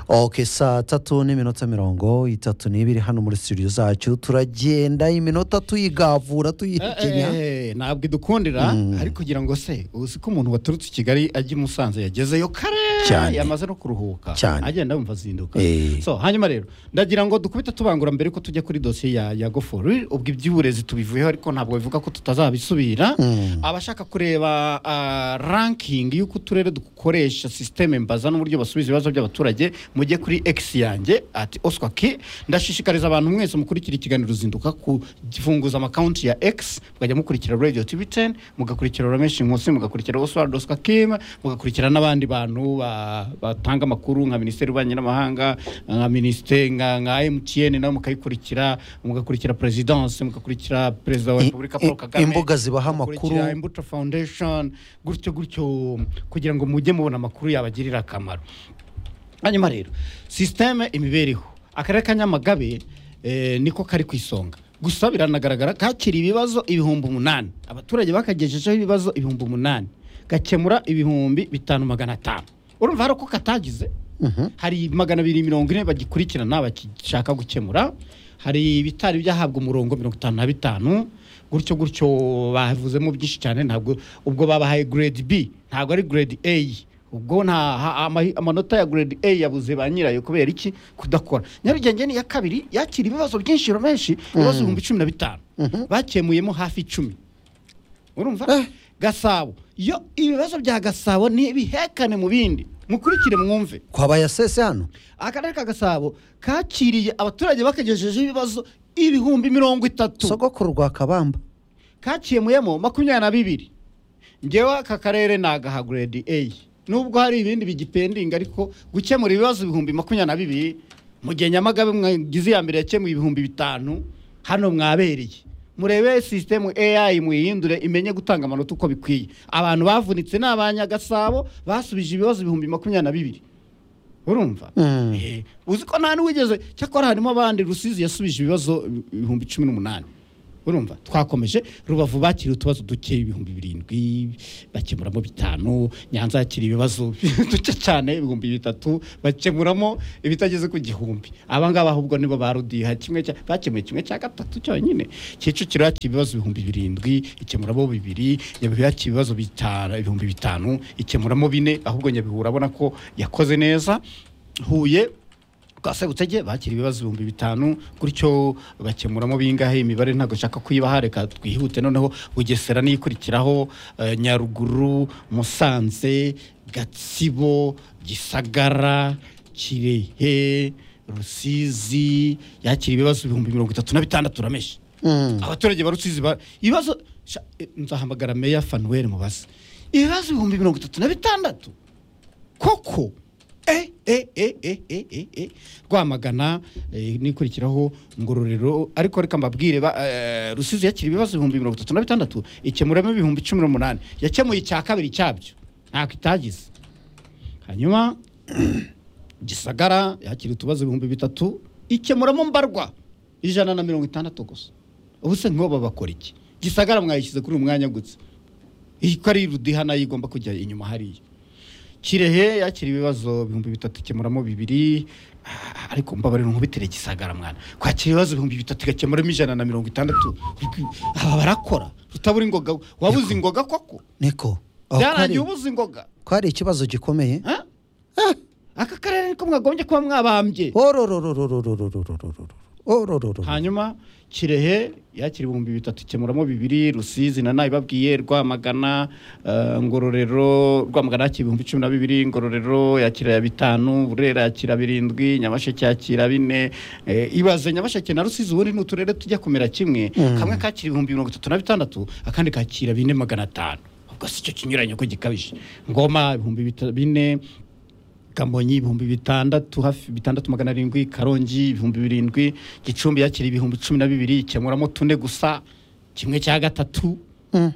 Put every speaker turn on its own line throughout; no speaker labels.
oke saa tatu n'iminota mirongo itatu n'ibiri hano muri studio zacu turagenda iminota tuyigavura tuyihekenya
Eh, eh, ntabwo idukundira ariko kugira ngo se uzi ko umuntu waturutse i kigali ajya i musanze yagezeyo kare
Cyane.
yamaze no kuruhuka
Cyane.
agenda yumva azinduka
Eh.
so hanyuma rero ndagira ngo dukubite tubangura mbere ko tujya kuri dosiye ya, ya gofuru ubwo iby'uburezi tubivuyeho ariko ntabwo bivuga ko tutazabisubira abashaka kureba ah, ranking y'uko uturere dukoresha sisiteme mbaza n'uburyo basubiza ibibazo by'abaturage mujye kuri x yanjye ati oswa k ndashishikariza abantu mwese mukurikira ikiganiro ruzinduka kufunguza amakonti ya x mukajya mukurikira radio tv 10 mugakurikira rameshi nkusi mugakurikira oswald oswa kim mugakurikira n'abandi bantu ba- batanga amakuru nka minisiteri y'ububanyi n'amahanga nka minisiteri nka nka mtn nabo mukayikurikira mugakurikira perezidanse mugakurikira perezida wa
I-
repubulika paul
i-
kagame
imbuga zibaha amakuru.
mugakurikira imbuto foundation gutyo gutyo kugira ngo mujye mubona amakuru yabagirira akamaro hanyuma rero sisiteme imibereho akarere ka nyamagabe eh, niko kari ku isonga gusa biranagaragara kakira ibibazo ibihumbi umunani abaturage bakagejejeho ibibazo ibihumbi umunani gakemura ibihumbi bitanu magana atanu urumva hari uko katagize hari magana abiri mirongo ine bagikurikirana bakishaka gukemura hari ibitari byahabwa umurongo mirongo itanu na bitanu gutyo gutyo bavuzemo byinshi cyane ntabwo ubwo babahaye grade b ntabwo ari grade a ubwo nta ha- ama- amanota ya grade a yabuze ba nyirayo kubera iki kudakora nyarugenge ni iya kabiri yakira ibibazo byinshi menshi ibibazo ibihumbi cumi na bitanu bakemuyemo hafi icumi urumva gasabo iyo ibibazo bya gasabo ntibihekane mu bindi mukurikire mwumve
kwaba ya sese hano
akarere ka gasabo kakiriye abaturage bakagejejeho ibibazo ibihumbi mirongo itatu
sogokuru rwa kabamba
kakemuyemo makumyabiri na bibiri ngewe aka karere ni agaha grade a nubwo hari ibindi bigipendinga ariko gukemura ibibazo ibihumbi makumyabiri na bibiri mu gihe nyamagabe mwagize iya mbere yakemuye ibihumbi bitanu hano mwabereye murebe sisitemu ai muyihindure imenye gutanga amanota uko bikwiye abantu bavunitse ni abanyagasabo basubije ibibazo ibihumbi makumyabiri na bibiri urumva
Mm.
Eh, uzi ko nta n'uwigeze cyakora harimo abandi rusizi yasubije ibibazo ibihumbi cumi n'umunani urumva twakomeje rubavu bakiriye utubazo duke ibihumbi birindwi bakemuramo bitanu nyanza yakiriye ibibazo duke cyane ibihumbi bitatu bakemuramo ibitageze ku gihumbi abangaba ahubwo nibo barudiha kimwe cya bakemuye kimwe cya gatatu cyonyine kicukiro yakiriye ibibazo ibihumbi birindwi ikemuramo bibiri nyabihu yakiriye ibibazo bitanu ibihumbi bitanu ikemuramo bine ahubwo nyabihu urabona ko yakoze neza huye kwa sebutege bakira ibibazo ibihumbi bitanu gutyo bakemuramo bingahe imibare ntabwo nshaka kuyibaha reka twihute noneho bugesera niyikurikiraho eh, nyaruguru musanze gatsibo gisagara kirehe rusizi yakira ibibazo ibihumbi mirongo itatu na bitandatu urameshi abaturage ba rusizi ba ibibazo sha- eh, nzahamagara meya fanuweli mubaze ibibazo ibihumbi mirongo itatu na bitandatu koko eh, eh, eh, eh, eh, eh, eh. rwamagana eh, nikurikiraho ngororero ariko reka mbabwire ba- eh, rusizi yakira ibibazo ibihumbi mirongo itatu na bitandatu ikemuramo ibihumbi cumi n'umunani yakemuye icya kabiri cyabyo ntako itagize hanyuma gisagara yakira utubazo ibihumbi bitatu ikemuramo mbarwa ijana na mirongo itandatu gusa ubu se nk'ubu bakora iki gisagara mwayishyize kuri uyu mwanya gusa iyi ko ari rudiha nayo igomba kujya inyuma hariya kirehe yakira ibibazo ibihumbi bitatu ikemuramo bibiri Ah, ariko mbabarira nkubitire gisagara mwana kwakira ibibazo ibihumbi bitatu igakemuramo ijana na mirongo itandatu aba barakora utabura ingoga wabuze ingoga koko
niko Aho
byarangiye
ko ari-
ubuze ingoga
ko ari ikibazo gikomeye
Ah? aka karere niko mwakagombye kuba mwabambye
ororororororororororororororororororororororororororororororororororororororororororororororororo
hanyuma kirehe yakira ibihumbi bitatu ikemuramo bibiri rusizi na nayo ibabwiye rwamagana eh, ngororero rwamagana yakira ibihumbi cumi na bibiri ngororero yakira bitanu burera yakira birindwi nyamasheke yakira bine eh, ibaze nyamasheke na rusizi ubundi ni uturere tujya kumera kimwe kamwe kakira ibihumbi mirongo itatu na bitandatu akandi kakira bine magana atanu ubwo si cyo kinyuranye ko gikabije ngoma ibihumbi bita- bine kamonyi ibihumbi bitandatu hafi bitandatu magana arindwi karongi ibihumbi birindwi gicumbi yakira ibihumbi cumi na bibiri ikemuramo tune gusa kimwe cya gatatu Hmm,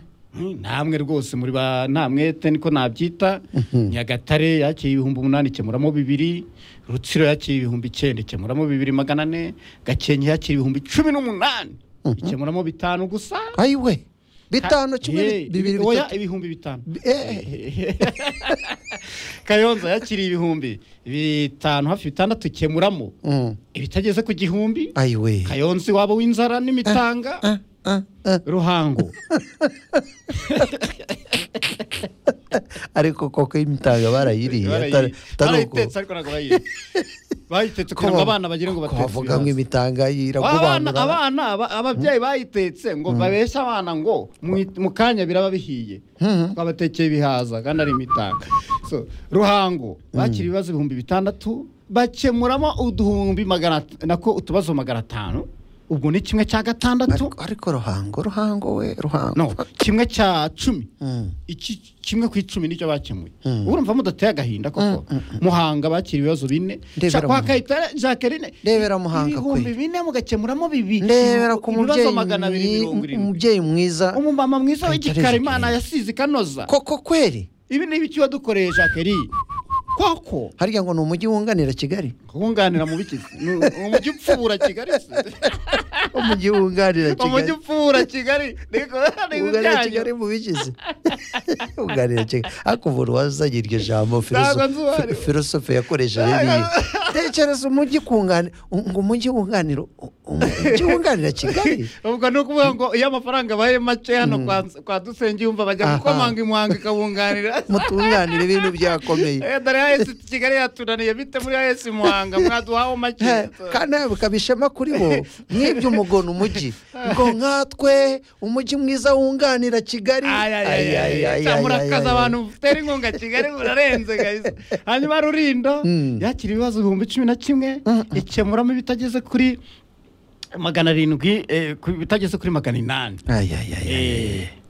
namwe rwose muri ba namwete niko nabyita nyagatare yakira ibihumbi umunani ikemuramo bibiri rutsiro yakira ibihumbi icyenda ikemuramo bibiri magana ane gakenke yakira ibihumbi cumi n'umunani ikemuramo bitanu gusa
ayiwe bitanu kimwe
Hey,
bibiri
ibi- oya
bitatu.
ibihumbi bitanu
Eh,
kayonza yakiriye ibihumbi bitanu hafi bitandatu ikemuramo
mm.
ibitageze ku gihumbi
ayi we
kayonza iwabo w'inzara n'imitanga
Ah, ah.
ruhango
ariko koko imitanga barayiriye atari- atari uko-
barayitetse ariko ntabwo bayiriye bayitetse kugira ngo
ko-
abana bagire ngo
ko
batetse
bavuga ngo
ibihaza.
imitanga
abana
iragobanura
abana aba- ababyeyi bayitetse ngo babeshye abana ngo mu- mu kanya biraba bihiye twabatekeye ibihaza kandi ari imitanga So, ruhango bakira ibibazo ibihumbi bitandatu bakemuramo uduhumbi magana at- nako utubazo magana atanu ubwo ni kimwe cya gatandatu
ariko ariko ruhango ruhango we ruhango
no kimwe cya cumi
Mm.
iki kimwe ku icumi nicyo bakemuye
Mm.
urumva mudateye agahinda koko muhanga bakira ibibazo bine
Ndebera
Shaka
Muhanga.
wakahita Jacqueline
Ndebera Muhanga kwe.
ibihumbi bine mugakemuramo bibiri
ndebera ku
ibibazo
mubyeyi
magana abiri
mwi-
mirongo irindwi
umubyeyi mwiza
umumama mwiza
Kayitare
w'igikara imana
Jacqueline.
yasize ikanoza
koko kweri
ibi ni ibiki wadukoreye Jacqueline koko
harya ngo ni umujyi wunganira kigali
kunganira mu biki Ni umujyi upfura kigali se
umujyi wunganira
umujyi
kigali
upfura kigali Niko- niko
wunganira
ibyanyu.
kigali mu bigize wunganira kigali ariko umuntu wazanye iryo jambo
Ntabwo nzi uwo ari we.
filosofe yakoresheje niyi tekereza umujyi kunganira ngo umujyi wunganira umujyi wunganira kigali
ubwo ni ukuvuga ngo iyo amafaranga abaye make hano kwa- kwa dusenge yumva bajya
Aha.
gukomanga imuhanga ikabunganira
mutunganira ibintu byakomeye
Eh, dore hahise kigali yatunaniye bite muri hahise imuhanga mwaduhawe make
Eh, kandi nawe bikaba ishema kuri bo mwibye umugona umujyi ngo nkatwe umujyi mwiza wunganira kigali Ay, ay, ay, ay, ay,
cyamurakaza
ay.
abantu mutera inkunga kigali murarenze guys. hanyuma rulindo
Mm.
yakira ibibazo ibihumbi cumi na kimwe ikemuramo ibitageze kuri magana arindwi eh, ku- ibitageze kuri magana inani
Ay, ay, ay, ay, ay.
Eh,